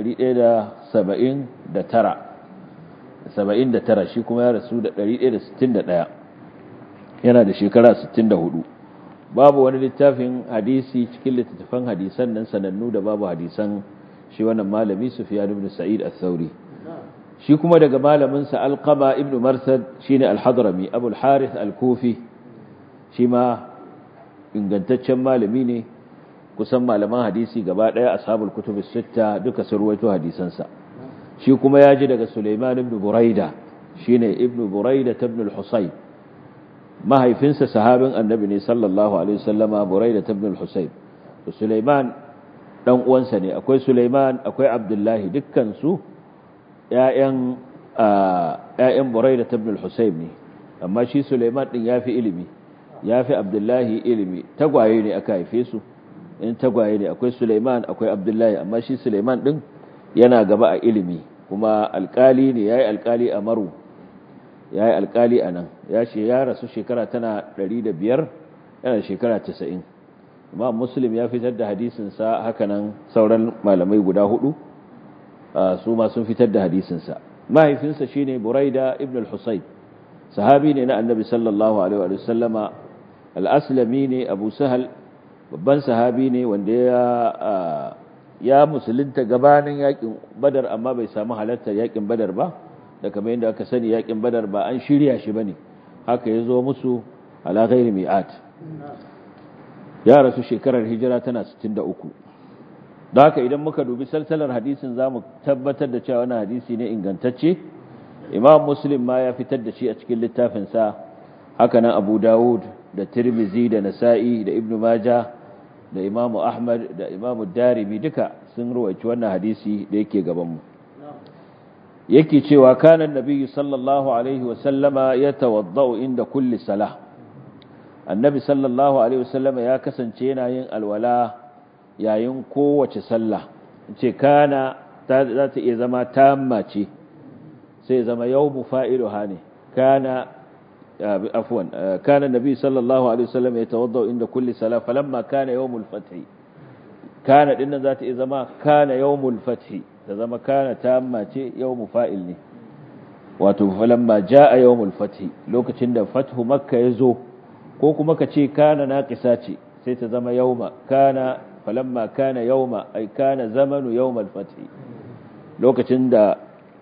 179 79 shi kuma ya rasu da 161 yana da shekara 64 babu wani littafin hadisi cikin littattafan hadisan nan sanannu da babu hadisan shi wannan malami Sufyan ibn Sa'id al-Thawri shi kuma daga malamin sa Alqama ibn Marsad shine al-Hadrami Abu al-Harith al-Kufi shi ma ingantaccen malami ne kusan malaman hadisi gaba daya ashabul kutub as-sitta duka sun ruwaito hadisan sa shi kuma ya ji daga Sulaiman ibn Buraida shine ibn Buraida ibn al-Husayn mahaifinsa sahabin annabi ne sallallahu alaihi wasallama Buraida ibn al-Husayn Sulaiman dan uwansa ne akwai Sulaiman akwai Abdullahi dukkan su ƴaƴan ƴaƴan Buraida ibn al-Husayb ne amma shi Sulaiman din yafi ilimi yafi Abdullahi ilimi tagwaye ne aka haife su in tagwaye ne akwai Sulaiman akwai Abdullahi amma shi Sulaiman din yana gaba a ilimi kuma alkali ne yayi alkali a Maru yayi alkali anan ya ce ya rasu shekara tana 105 yana shekara 90 imam muslim ya fitar da hadisinsa hakanan sauran malamai guda hudu su ma sun fitar da hadisinsa mahaifinsa shine buraida ibn al-husayn sahabi ne na annabi sallallahu alaihi wa sallama al-aslami ne abu sahal babban sahabi ne wanda ya ya musulunta gabanin yakin badar amma bai samu halartar yakin badar ba da kamar yadda aka sani yakin badar ba an shirya shi bane haka ya zo musu ala ghairi mi'at ya rasu shekarar hijira tana 63 da haka idan muka dubi salsalar hadisin za mu tabbatar da cewa wani hadisi ne ingantacce imam muslim ma ya fitar da shi a cikin littafinsa haka nan abu dawud da tirmizi da nasa'i da ibnu maja da imamu ahmad da imamu darimi duka sun ruwaici wannan hadisi da yake gabanmu yake cewa kanan nabiyyu sallallahu alaihi wasallama ya tawadda'u inda kulli salah annabi sallallahu alaihi wasallama ya kasance yana yin alwala yayin kowace sallah ce kana za ta iya zama tamma ce sai zama yawmu fa'iluha ne kana afwan kana nabi sallallahu alaihi wasallam ya tawadda inda kulli salah falamma kana yawmul fath kana dinnan za ta iya zama kana yawmul fath ta zama kana tamma ce yawmu fa'il ne wato falamma jaa yawmul fath lokacin da fathu makka ya zo ko kuma ka ce kana naqisa ce sai ta zama yauma kana falamma kana yauma ai kana zamanu yawmal fath lokacin da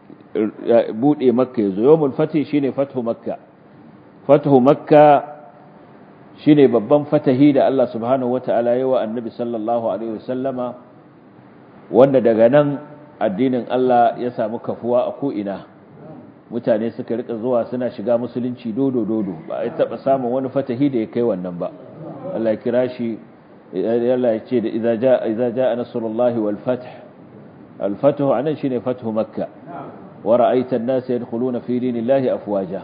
bude makka yazo yawmul fath shine fathu makka fathu makka shine babban fatahi da Allah subhanahu wataala yawa annabi sallallahu alaihi wasallama wanda daga nan addinin Allah ya samu kafuwa a ko ina mutane suka rika zuwa suna shiga musulunci dodo dodo ba a taba samun wani fatahi da ya kai wannan ba Allah ya kira shi Allah ya ce da idza jaa idza jaa nasrullahi wal fath al fath anan shine fathu makka wa ra'aita an-nasa yadkhuluna fi dinillahi afwaja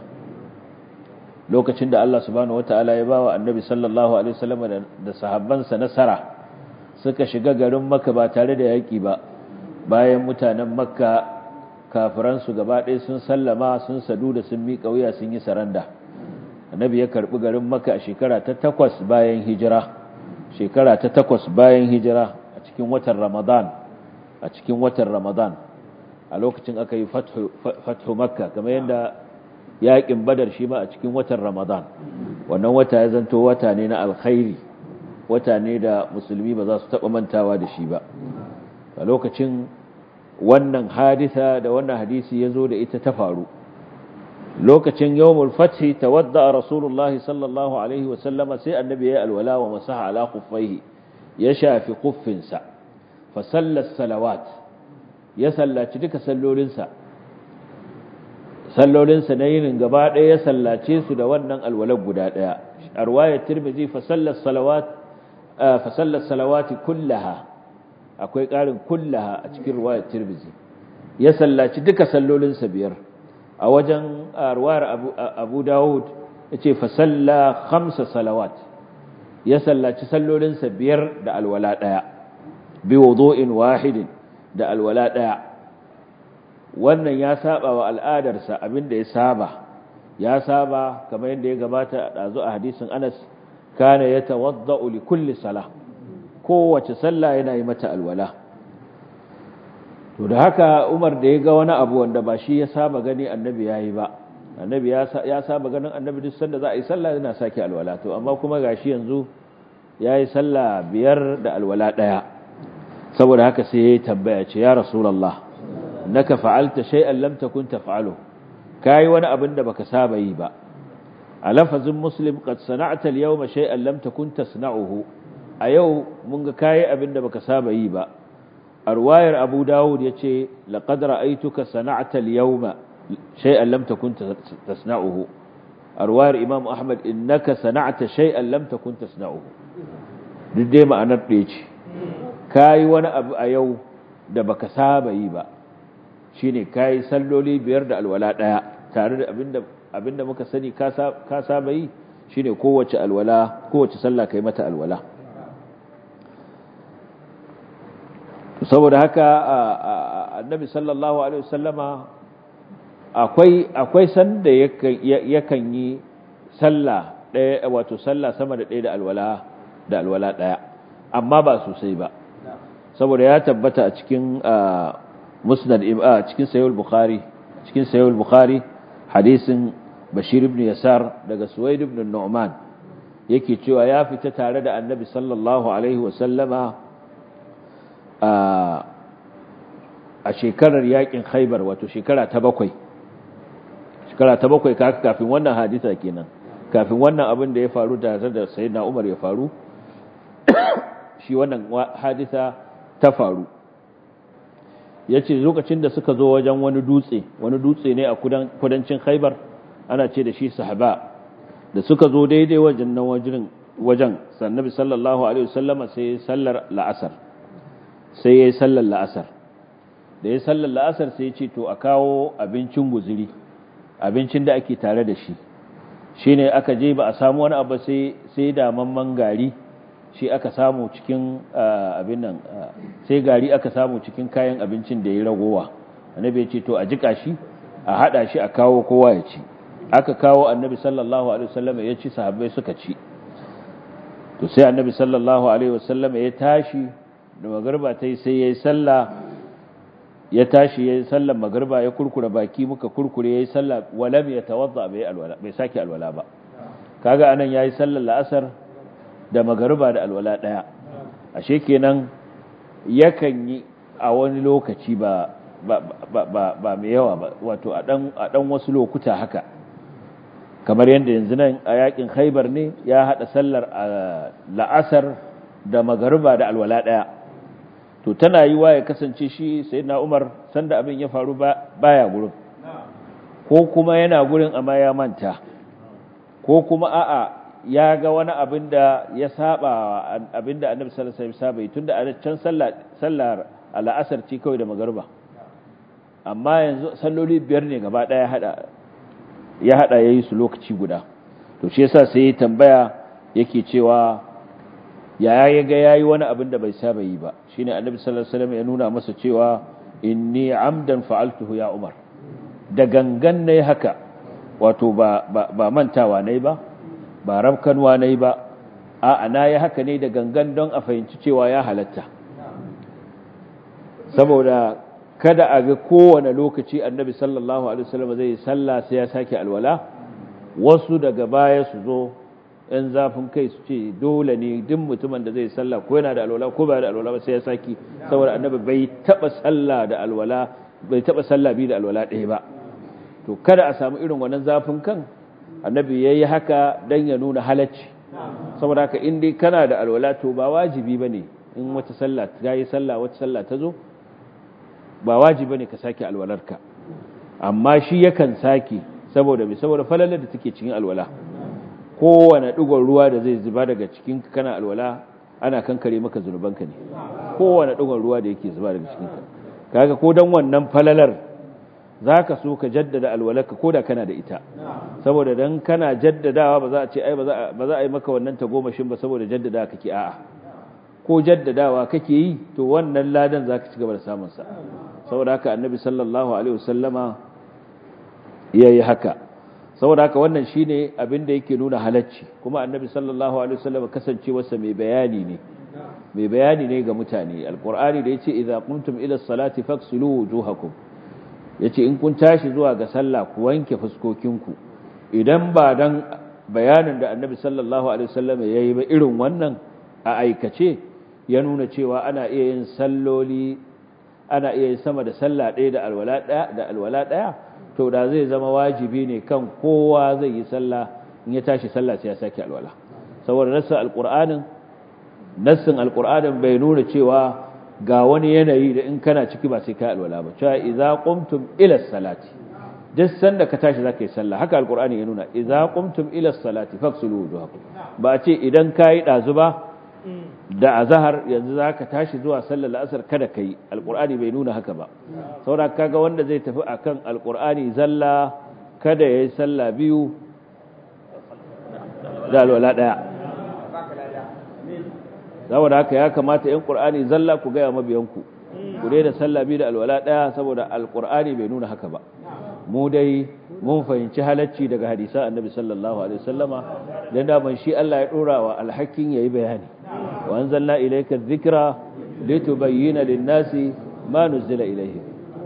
lokacin da Allah subhanahu wataala ya bawa annabi sallallahu alaihi wasallam da sahabbansa nasara suka shiga garin makka ba tare da yaki ba bayan mutanen makka kafiransu gaba ɗaya sun sallama sun sadu da sun miƙa wuya sun yi saranda annabi ya karɓi garin maka a shekara ta takwas bayan hijira shekara ta takwas bayan hijira a cikin watan ramadan a cikin watan ramadan a lokacin aka yi fathu makka kamar yadda yaƙin badar shi ma a cikin watan ramadan wannan wata ya zanto wata ne na alkhairi wata ne da musulmi ba za su taɓa mantawa da shi ba a lokacin wannan hadisa da wannan hadisi ya zo da ita ta faru lokacin yawmul fathi tawadda rasulullah sallallahu alaihi wasallama sai annabi ya alwala wa masaha ala khuffaihi ya shafi khuffinsa fa sallat salawat ya sallaci duka sallolinsa sallolinsa na yinin gaba ɗaya ya sallace su da wannan alwalar guda ɗaya a ruwayar tirmidhi fa sallat salawat fa sallat salawati kullaha akwai ƙarin kullaha a cikin ruwayar tirmidhi ya sallaci duka sallolinsa biyar a wajen ruwayar abu dawud ya ce fa salla khamsa salawat ya sallaci sallolinsa biyar da alwala ɗaya bi wudu'in wahidin da alwala ɗaya wannan ya saba wa al'adarsa abinda ya saba ya saba kamar yadda ya gabata a ɗazu a hadisin anas kana ya tawadda'u li kulli sala kowace sallah yana yi mata alwala to da haka umar da ya ga wani abu wanda ba shi ya saba gani annabi ya yi ba annabi ya saba ganin annabi duk sanda za a yi sallah yana sake alwala to amma kuma gashi yanzu ya yi sallah biyar da alwala ɗaya saboda haka sai ya yi tambaya ce ya rasulallah naka fa'alta shay'an lam takun taf'alu kai wani abin da baka saba yi ba a lafazin muslim qad sana'ta al-yawma shay'an lam takun tasna'uhu a yau mun ga kai abin da baka saba yi ba arwayar abu dawud yace laqad ra'aytuka sana'ta al-yawma shay'an lam takun tasna'uhu arwayar imam ahmad innaka sana'ta shay'an lam takun tasna'uhu duk dai ma'anar ɗaya ce kai wani abu a yau da baka saba yi ba shine kai salloli biyar da alwala daya tare da abinda abinda muka sani ka saba yi shine kowace alwala kowace sallah kai mata alwala saboda haka annabi sallallahu alaihi wasallama akwai akwai sanda yakan yi sallah daya wato sallah sama da daya da alwala da alwala daya amma ba sosai ba saboda ya tabbata a cikin musnad a cikin sayyid bukhari cikin sayyid bukhari hadisin bashir ibn yasar daga suwaid ibn nu'man yake cewa ya fita tare da annabi sallallahu alaihi wa sallama a shekarar yakin khaybar wato shekara ta bakwai shekara ta bakwai kafin wannan hadisa kenan kafin wannan abin da ya faru tare da sayyidina umar ya faru shi wannan hadisa ta faru ya ce lokacin da suka zo wajen wani dutse wani dutse ne a kudancin khaibar ana ce da shi sahaba da suka zo daidai wajen nan wajen wajen sannabi sallallahu alaihi wasallama sai sallar la'asar sai yayi sallar la'asar da yayi sallar la'asar sai ya ce to a kawo abincin guzuri abincin da ake tare da shi shine aka je ba a samu wani abu sai sai da mamman gari shi aka samu cikin abin nan sai gari aka samu cikin kayan abincin da ya ragowa annabi ya ce to a jika shi a hada shi a kawo kowa ya ci aka kawo annabi sallallahu alaihi wasallam ya ci sahabbai suka ci to sai annabi sallallahu alaihi wasallam ya tashi da magarba tai sai yayi sallah ya tashi yayi sallar magarba ya kurkura baki muka kurkure yayi sallah walam yatawadda bai alwala bai saki alwala ba kaga anan yayi sallar la'asar da magariba da alwala ɗaya ashe kenan yakan yi a wani lokaci ba ba mai yawa ba wato a ɗan wasu lokuta haka kamar yadda yanzu nan a yakin haibar ne ya haɗa sallar la'asar da magariba da alwala ɗaya to tana yi wa ya kasance shi sai na umar sanda abin ya faru baya gurin ko kuma yana gurin amma ya manta ko kuma a'a ya ga wani abin da ya saba abin da annabi sallallahu alaihi wasallam saba tunda a can sallar sallar al'asar ce kawai da magarba amma yanzu salloli biyar ne gaba daya hada ya hada yayi su lokaci guda to shi yasa sai ya tambaya yake cewa ya ya ga yayi wani abin da bai saba yi ba shine annabi sallallahu alaihi wasallam ya nuna masa cewa inni amdan fa'altuhu ya umar da gangan nayi haka wato ba ba mantawa nayi ba ba rabkanwa na yi ba a na yi haka ne da gangan don a fahimci cewa ya halatta saboda kada a ga kowane lokaci annabi sallallahu alaihi wasallam zai sallah sai ya sake alwala wasu daga baya su zo ‘yan zafin kai su ce dole ne duk mutumin da zai sallah ko yana da alwala ko ba da alwala ba sai ya saki saboda annabi bai taba sallah da alwala bai taba sallah bi da alwala ɗaya ba to kada a samu irin wannan zafin kan annabi yayi haka dan ya nuna halacci saboda haka in dai kana da alwala to ba wajibi bane in wata sallah ta yi sallah wata sallah ta zo ba wajibi bane ka sake alwalarka amma shi yakan sake saboda me saboda falalar da take cikin alwala kowane ɗigon ruwa da zai zuba daga cikin kana alwala ana kankare maka zunubanka ne kowane ɗigon ruwa da yake zuba daga cikinka kaga ko dan wannan falalar zaka so ka jaddada alwalarka ko da kana da ita saboda dan kana jaddadawa ba za a ce ai ba za a yi maka wannan tagomashin ba saboda jaddadawa kake a'a ko jaddadawa kake yi to wannan ladan zaka ci gaba da samun sa saboda haka annabi sallallahu alaihi wasallama yayi haka saboda haka wannan shine abin da yake nuna halacci kuma annabi sallallahu alaihi wasallam kasancewarsa mai bayani ne mai bayani ne ga mutane alqur'ani da yace idza qumtum ila salati faghsilu wujuhakum yace in kun tashi zuwa ga sallah ku wanke fuskokinku idan ba dan bayanin da annabi sallallahu alaihi wasallam yayi ba irin wannan a aikace ya nuna cewa ana iya yin salloli ana iya yin sama da sallah ɗaya da alwala ɗaya da alwala ɗaya to da zai zama wajibi ne kan kowa zai yi sallah in ya tashi sallah sai ya sake alwala saboda nassin alqur'anin nassin alqur'anin bai nuna cewa ga wani yanayi da in kana ciki ba sai ka alwala ba cewa idza qumtum ila salati duk sanda ka tashi zaka yi sallah haka alqur'ani ya nuna idza qumtum ila salati faghsilu wujuhakum ba ce idan kai dazu ba da azhar yanzu zaka tashi zuwa sallar la'asar kada kai alqur'ani bai nuna haka ba saboda kaga wanda zai tafi akan alqur'ani zalla kada yayi sallah biyu da alwala daya saboda haka ya kamata yan qur'ani zalla ku ga mabiyanku ku da sallah biyu da alwala daya saboda alqur'ani bai nuna haka ba mu dai mun fahimci halacci daga hadisan annabi sallallahu alaihi wasallama dan da ban shi Allah ya dora wa alhakin yayi bayani wa anzalna ilayka dhikra litubayyana lin-nasi ma nuzila ilayhim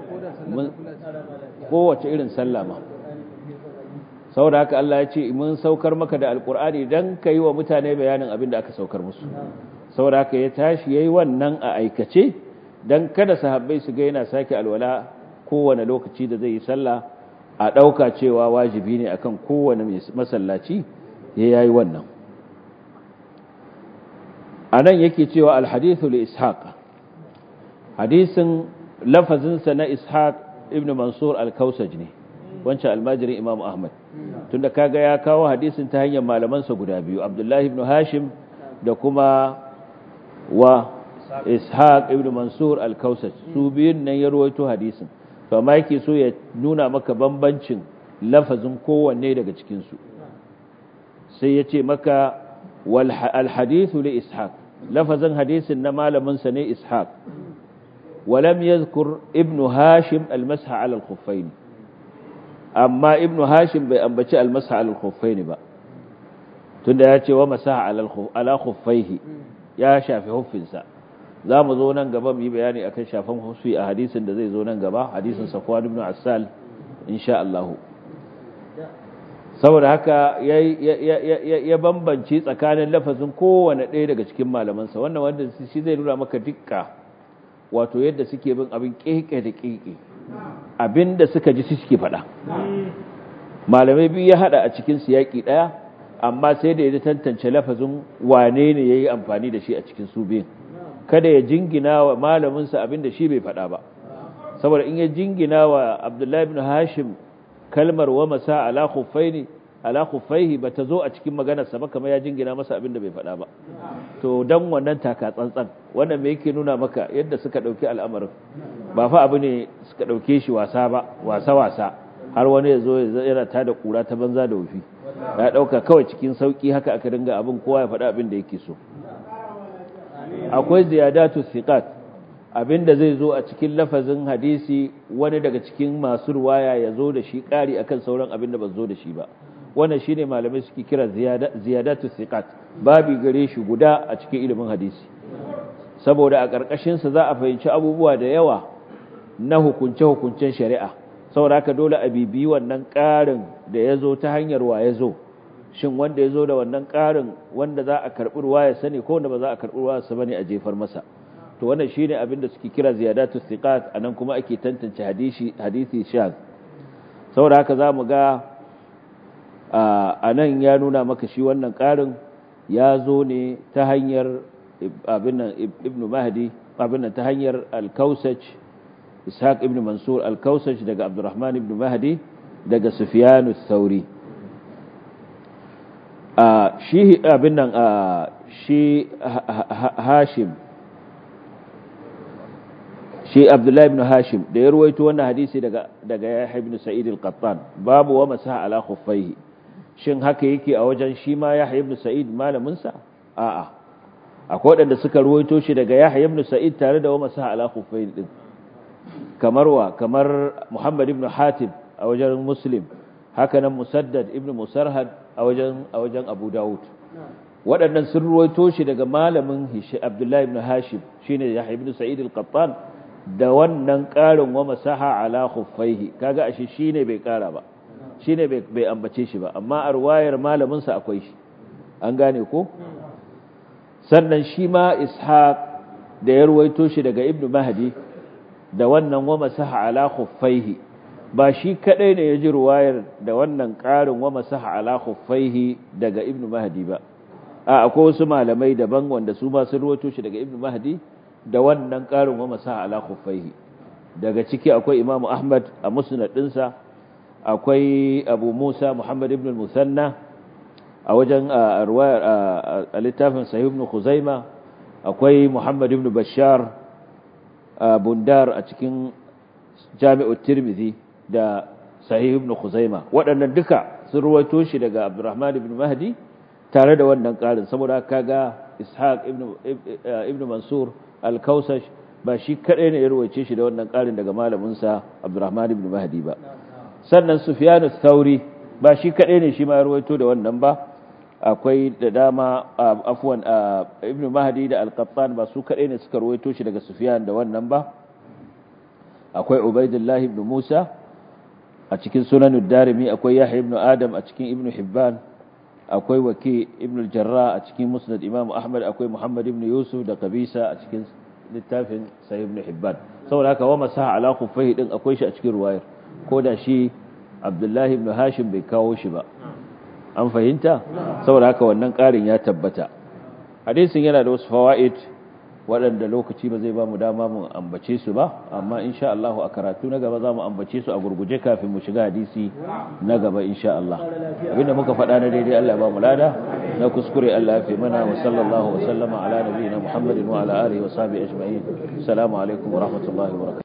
kowace irin sallama saboda haka Allah ya ce mun saukar maka da alqur'ani dan kai wa mutane bayanin abin da aka saukar musu saboda haka ya tashi yayi wannan a aikace dan kada sahabbai su ga yana sake alwala kowane lokaci da zai yi sallah a ɗauka cewa wajibi ne akan kowane masallaci ya yayi wannan a nan yake cewa alhadithu li ishaq hadisin lafazinsa na ishaq ibn mansur al-kausaj ne wancan almajirin imam ahmad tunda kaga ya kawo hadisin ta hanyar malamansa guda biyu abdullahi ibn hashim da kuma wa ishaq ibn mansur al-kausaj su biyun nan ya ruwaito hadisin to amma yake so ya nuna maka bambancin lafazin kowanne daga cikinsu sai ya ce maka alhadithu li ishaq lafazin hadisin na malaminsa ne ishaq walam yadhkur ibn hashim almasha ala al-khuffayn amma ibn hashim bai ambaci almasha ala al-khuffayn ba tunda ya ce wa masaha ala khuffaihi ya shafi huffinsa za mu zo nan gaba mu yi bayani akan shafan husfi a hadisin da zai zo nan gaba hadisin safwan ibn assal insha Allah saboda haka ya bambanci tsakanin lafazin kowane ɗaya daga cikin malamansa wannan wanda shi zai nuna maka dukka wato yadda suke bin abin keke da keke abin da suka ji suke faɗa malamai biyu ya haɗa a cikin siyaki ɗaya amma sai da ya tantance lafazin wane ne ya yi amfani da shi a cikin su biyun kada ya jingina wa malaminsa abin da shi bai faɗa ba saboda in ya jingina wa abdullahi ibn hashim kalmar wa masa ala khuffaini ala khuffaihi ba ta zo a cikin maganarsa ba kamar ya jingina masa abin da bai faɗa ba to dan wannan taka tsantsan wannan me yake nuna maka yadda suka ɗauki al'amarin ba fa abu ne suka ɗauke shi wasa ba wasa wasa har wani ya zo yana ta da kura ta banza da wufi ya ɗauka kawai cikin sauƙi haka aka dinga abin kowa ya faɗa abin da yake so akwai ziyadatu thiqat abinda zai zo a cikin lafazin hadisi wani daga cikin masu ruwaya ya zo da shi ƙari akan sauran abinda ba zo da shi ba wannan shine malamai suke kira ziyadatu thiqat babi gare shi guda a cikin ilimin hadisi saboda a ƙarƙashin sa za a fahimci abubuwa da yawa na hukunce hukuncen shari'a saboda haka dole a bibiyi wannan ƙarin da ya zo ta hanyar wa ya zo shin wanda ya zo da wannan ƙarin wanda za a karɓi ruwa ya sani ko wanda ba za a karɓi ruwa sa bane a jefar masa to wannan shine abin da suke kira ziyadatu thiqat anan kuma ake tantance hadisi hadisi shaz saboda haka zamu ga anan ya nuna maka shi wannan ƙarin ya zo ne ta hanyar abin nan ibnu mahdi abin nan ta hanyar al-kausaj ishaq ibn mansur al-kausaj daga abdurrahman ibn mahdi daga sufyan ath-thauri shi abin nan shi hashim shi abdullahi ibn hashim da ya ruwaito wannan hadisi daga daga yahya ibn sa'id al-qattan babu wa masaha ala khuffaihi shin haka yake a wajen shi ma yahya ibn sa'id malamin sa a'a akwai wadanda suka ruwaito shi daga yahya ibn sa'id tare da wa masaha ala khuffaihi din kamar wa kamar muhammad ibn hatim a wajen muslim haka nan musaddad ibn musarhad a wajen a wajen abu daud waɗannan sun ruwaito shi daga malamin abdullahi ibn hashim shine yahya ibn sa'id al-qattan da wannan ƙarin wa masaha ala khuffaihi kaga ashe shine bai ƙara ba shine bai bai ambace shi ba amma a ruwayar malamin sa akwai shi an gane ko sannan shi ma ishaq da ya ruwaito shi daga ibnu mahdi da wannan wa masaha ala khuffaihi ba shi kadai ne ya ji ruwayar da wannan ƙarin wa masaha ala khuffaihi daga ibnu mahdi ba a akwai wasu malamai daban wanda su ma sun ruwaito shi daga ibnu mahdi da wannan ƙarin wa masa ala khuffaihi daga ciki akwai imamu ahmad a musnad ɗinsa akwai abu musa muhammad ibn musanna a wajen a littafin sahih ibn khuzaima akwai muhammad ibn bashar bundar a cikin jami'ut tirmidhi da sahih ibn khuzaima waɗannan duka sun ruwaito shi daga abdurrahman ibn mahdi tare da wannan ƙarin saboda kaga ishaq ibn mansur al-kausash ba shi kadai ne ya ruwaice shi da wannan karin daga malaminsa Abdurrahman ibn Mahdi ba sannan Sufyan ath-Thauri ba shi kadai ne shi ma ya ruwaito da wannan ba akwai da dama afwan ibn Mahdi da al-Qattan ba su kadai ne suka ruwaito shi daga Sufyan da wannan ba akwai Ubaidullah ibn Musa a cikin Sunan ad-Darimi akwai Yahya ibn Adam a cikin Ibn Hibban akwai Waki ibn al-Jarrah a cikin Musnad Imam Ahmad akwai Muhammad ibn Yusuf da Qabisa a cikin littafin Sahih ibn Hibban saboda haka wa masaha ala khuffaihi din akwai shi a cikin ruwayar ko da shi Abdullahi ibn Hashim bai kawo shi ba an fahimta saboda haka wannan ƙarin ya tabbata hadisin yana da wasu fawaid waɗanda lokaci ba zai ba mu dama mu ambace su ba amma insha Allah a karatu na gaba za mu ambace su a gurguje kafin mu shiga hadisi na gaba insha Allah abinda muka faɗa na daidai Allah ba mu lada na kuskure Allah ya fi mana wa sallallahu wa sallama ala nabiyina Muhammadin wa ala alihi wa sahbihi ajma'in assalamu alaikum wa rahmatullahi wa barakatuh